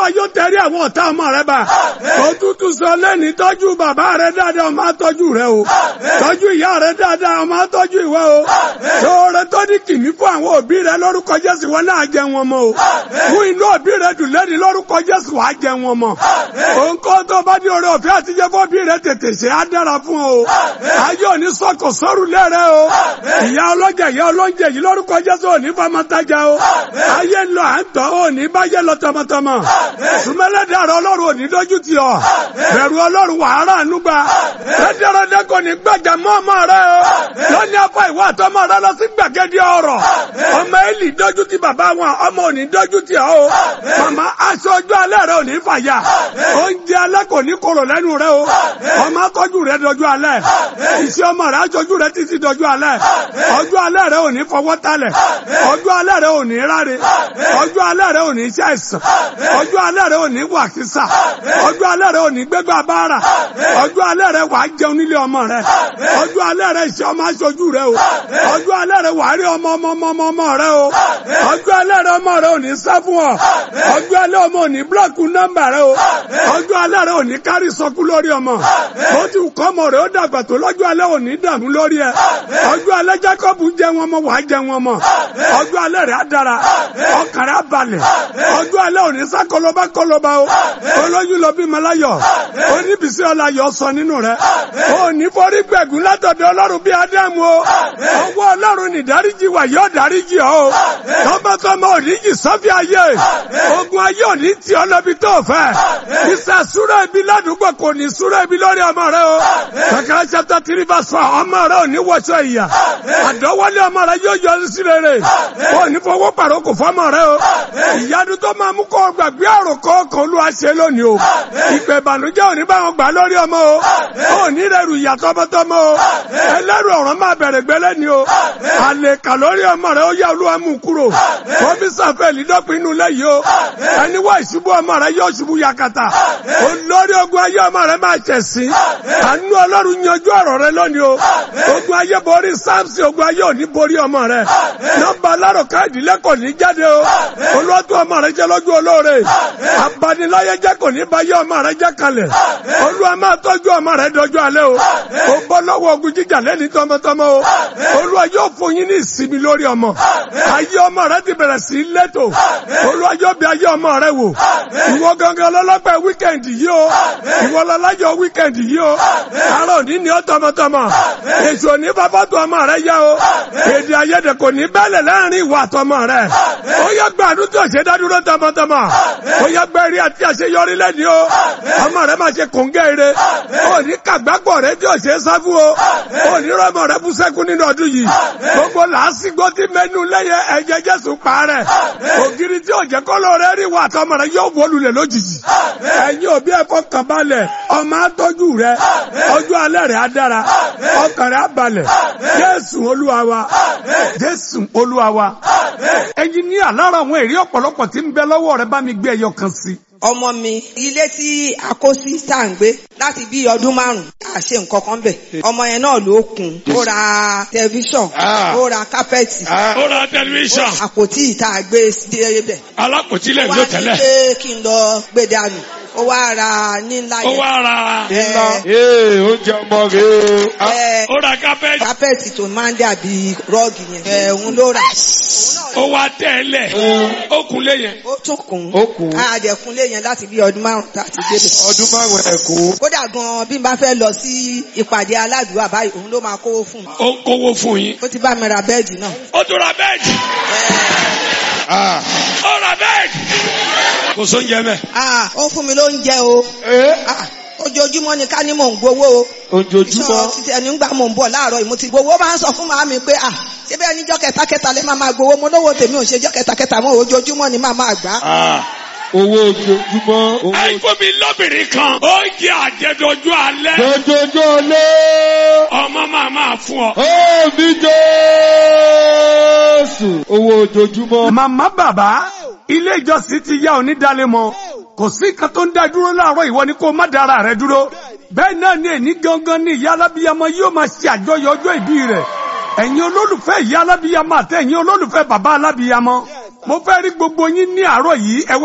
yóò tẹ̀rí àwọn ọ̀tá ọmọ rẹ bá òtútù sọ lẹ́ni tọ́jú bàbá rẹ dáadáa ọmọ àtọ́jú rẹ o tọ́jú ìyá rẹ dáadáa ọmọ àtọ́jú ìwọ o ṣòro tó ní kìmí fún àwọn òbí rẹ lórúkọ Jésù wọn náà jẹ wọn mọ́ o fún inú òbí rẹ dùn lẹ́ni lórúkọ Jésù wàá jẹ wọn mọ́ òǹkọ́ tó bá ní oore ọ̀fẹ́ àtijọ́ fún òbí rẹ tètè ṣe á dára fún o ayé òní sọkò sọ́rù lẹ́rẹ́ o ìyá ọlọ́jà ìyá ọlọ́njẹ yìí lórúkọ Jésù òní famataja o ayé ń lọ à ń tọ́ òní báyé lọ tọmọtọmọ sùmẹ́lẹ́dàrọ̀ ọlọ́run òní dójú tì ọ́ bẹ̀rù ọlọ́run wàhálà ànúgbà rẹ́dẹ́rẹ́dẹ́ kò ní gbàjà mọ́ ọmọ rẹ o lọ́ní afọ ìwà àtọmọ rẹ lọ sí gbàgede ọ̀rọ̀ ọmọ Élì dójú tì bàbá wọn ọmọ òní dójú tì ọ́ o màmá aṣọ ojú alẹ́ rẹ òní fàyà oúnjẹ alẹ́ kò ní korò lẹ́nu rẹ o ọmọ akọ́jú rẹ dọjú alẹ́ iṣẹ́ ọmọ rẹ aṣojú rẹ títí dọjú alẹ́ ọjọ́ alẹ́ rẹ òní fọwọ́ talẹ̀ ọjọ́ alẹ́ rẹ òní ráre ọjọ́ alẹ́ rẹ òní iṣẹ́ ẹ̀sán ọjọ́ alẹ́ rẹ òní wàkísà ọjọ́ alẹ́ rẹ òní gbégbá bára ọjọ́ alẹ́ rẹ wàá jẹun nílé ọmọ rẹ ọjọ́ alẹ́ rẹ iṣẹ́ ọmọ aṣojú rẹ o ọjọ́ alẹ́ rẹ wàá rí ọmọ ọmọ ọmọ ọmọ ọmọ rẹ o ọjọ́ alẹ́ rẹ ọmọ rẹ òní sá fún ọ ọjọ́ alẹ́ ọmọ òní búlọ̀kù nọ́mbà rẹ o ọjọ́ alẹ́ rẹ òní kárí sọkú lórí ọmọ bó ti kọ́ ọmọ rẹ ó dàgbà tó lọ́jọ́ alẹ́ òní dààmú lórí ẹ ọjọ́ alẹ́ Jákọ́bù jẹ wọn mọ wàá jẹ wọn mọ ọjọ́ alẹ́ rẹ á dára ọkàn rẹ á balẹ̀ ọjọ́ alẹ́ òní sá kọlọba kọlọba o olóyún lọ bí malayọ oníbísí ọláyọ sọ nínú rẹ òní forí gbẹ̀gùn látọ̀dọ̀ ọlọ́run bí ádámù o ọwọ́ ọlọ́run ní dáríjì wà yóò dáríjì ọ o tọmọtọmọ òní jì sọ́fì ayé ogun ayé òní tí ọlọ́bi tó fẹ́ ìsà súrẹ́ ibi ládùúgbò kò ní súrẹ́ ibi lórí ọmọ rẹ o kàkàrà chapter three verse four ọmọ rẹ òní wọṣọ ìyà àdọ́wọ́lé ọmọ rẹ yóò yọ sí rere òní fọwọ́ pàrókò fọmọ rẹ o ìyanu tó máa mú kó gbàgbé àròkọ kan ló wá ṣe lónìí o ìpè ìbànújẹ́ òní bá wọn gbà lórí ọmọ o òní rẹrù ìyà tọmọtọmọ o ẹlẹ́rù ọ̀rọ̀ máa bẹ̀rẹ̀ gbẹ́lẹ́ ni o àlèkà lórí ọmọ rẹ ó yẹ olúwa mú kúrò kọ́mísà fẹ́ẹ̀lì dọ́pin inú lẹ́yìn o ẹni wá ìṣubú ọmọ rẹ yóò ṣubú yakata olórí ogun ayé ọmọ rẹ máa ṣẹ̀sín àánú ọlọ́run yanjú ọ̀rọ̀ rẹ lónìí o ogun ayé borí sáàmùsì ogun ayé òní borí ọmọ rẹ nọ́mbà alárò káàdì lẹ́kọ̀ọ́ ní jáde o olóòtú ọmọ rẹ jẹ́ lójú olóore abaniláyé jẹ́ kò ní bá yé ọmọ rẹ jẹ́ kalẹ̀ olúwa máa tọ́jú ọmọ rẹ dọjọ́ alẹ́ o ó bọ́ lọ́wọ́ ogun jíjà lẹ́ni tọmọtọmọ o olúwa yóò fún yín ní ìsinmi lórí ọmọ ayé ọmọ rẹ ti bẹ̀rẹ̀ sí lẹ́tò olúwa yóò bí ayé ọmọ rẹ wò ìwọ gangan lọ́lọ́pẹ́ wíkẹ̀ndì yìí o ìwọ lọ́lájọ wíkẹ̀ndì yìí o àárọ̀ òní ni ó tọmọtọmọ èso òní bàbá tó ọmọ rẹ yá o èdè àìyedè kò ní bẹ́lẹ̀ láàrin ìwà àtọmọ rẹ ó yẹ gbàdúrà tó ṣe dádúró tọmọtọmọ ó yẹ gbẹrí àti àṣeyọrí lẹ́ni o ọmọ rẹ máa ṣe kòńgẹ́ ire ó ní kàgbápọ̀ rẹ tí ò ṣe é sáfù o ó ní rọmọ rẹ bú sẹ́kù nínú ọdún yìí gbogbo làásìgbò tí mẹ́nu lẹ́yẹ ẹ̀jẹ̀ jésù pa rẹ̀ ògiri tí ò jẹ́ kọ́lọ́ rẹ rí wà tọmọ rẹ yóò wọlulẹ̀ lójijì ẹ̀yin òbí ẹ̀kọ́ kàn balẹ̀ ọmọ atọ́jú rẹ ọjọ́ alẹ́ rẹ̀ á dára ọkàn rẹ̀ á balẹ̀ jésù olúwa wa jésù olúwa wa ẹ̀yin ní àlára àwọn èrè ọ̀pọ̀lọpọ̀ tí ń bẹ lọ́wọ́ rẹ bá mi gbé ẹyọ kan sí ọmọ mi ilé tí a kó sí tá à ń gbé láti bí ọdún márùn a ṣe nǹkan kan bẹ̀ ọmọ yẹn náà ló kùn ó ra tẹlifíṣàn ó ra kápẹ́ẹ̀tì ó ra tẹlifíṣàn àpótí ìta gbé débẹ̀ alákòtílẹ̀ ó ló wá ní tẹ́lẹ̀ pé kí n lọ gbé dànù ó wá ra ní ńlá ó yẹn wá ra ẹ ee oúnjẹ ọmọ rẹ o. ẹ ó ra kápẹ́ẹ̀tì kápẹ́ẹ̀tì tó máa ń dàbí rọ́ọ̀gì yẹn ẹ òun ló rà ó wá tẹ́lẹ̀ ó kunlé yẹn ó tún kùn Ó kùn. àdẹ̀kùnlé yẹn láti bí ọdún márùn tá a ti débẹ̀. ọdún márùn ẹ̀kọ́. kódà gan bí n bá fẹ́ lọ sí ìpàdé aládùúgbò àbáyé òun ló máa kówó fún mi. ó ń kówó fún yín ó ti bá mi ra bẹ́ẹ̀dì náà. ó tún ra bẹ́ẹ̀dì Ah. ó ra bẹ́ẹ̀dì kò sóúnjẹ mẹ́ Ah, ó fún mi lóúnjẹ o. ee Ah, ojoojúmọ́ ni ká ní mò ń gbowó o. ojoojúmọ́. Ìṣọ́ títí ẹni ń gbà mò ń bọ̀ láàárọ̀ yìí mo ti gbowó máa ń sọ fún màámi pé à ṣé bẹ́ẹ̀ níjọ́ kẹtàkẹtà lè máa máa gbowó mo lówó tèmi ò ṣe jọ́ kẹtàkẹtà mọ́ ojoojúmọ́ ni máa máa gbà. Ah. owó ojoojúmọ́. owó àìkú mi lóbìnrin kan ó jẹ àjẹdọjú alẹ́ ojoojúmọ́ lé. ọmọ máa máa fún ọ. ó mi Jésù. owó ojoojúmọ́. màmá bàbá ilé ìjọsìn ti yá onídàálẹ̀ mọ́ kò sí nǹkan tó ń dá dúró láàárọ̀ ìwọ ni kó má dára rẹ dúró bẹ́ẹ̀ náà ni èní gangan ni ìyá alábíyamọ yóò máa ṣe àjọyọ̀ ọjọ́ ìbí rẹ̀ ẹ̀yin olólùfẹ́ ìyá alábíyamọ àti ẹ̀yin olólùfẹ́ bàbá alábíyamọ mo fẹ́ rí gbogbo yín ní àárọ̀ yìí ẹ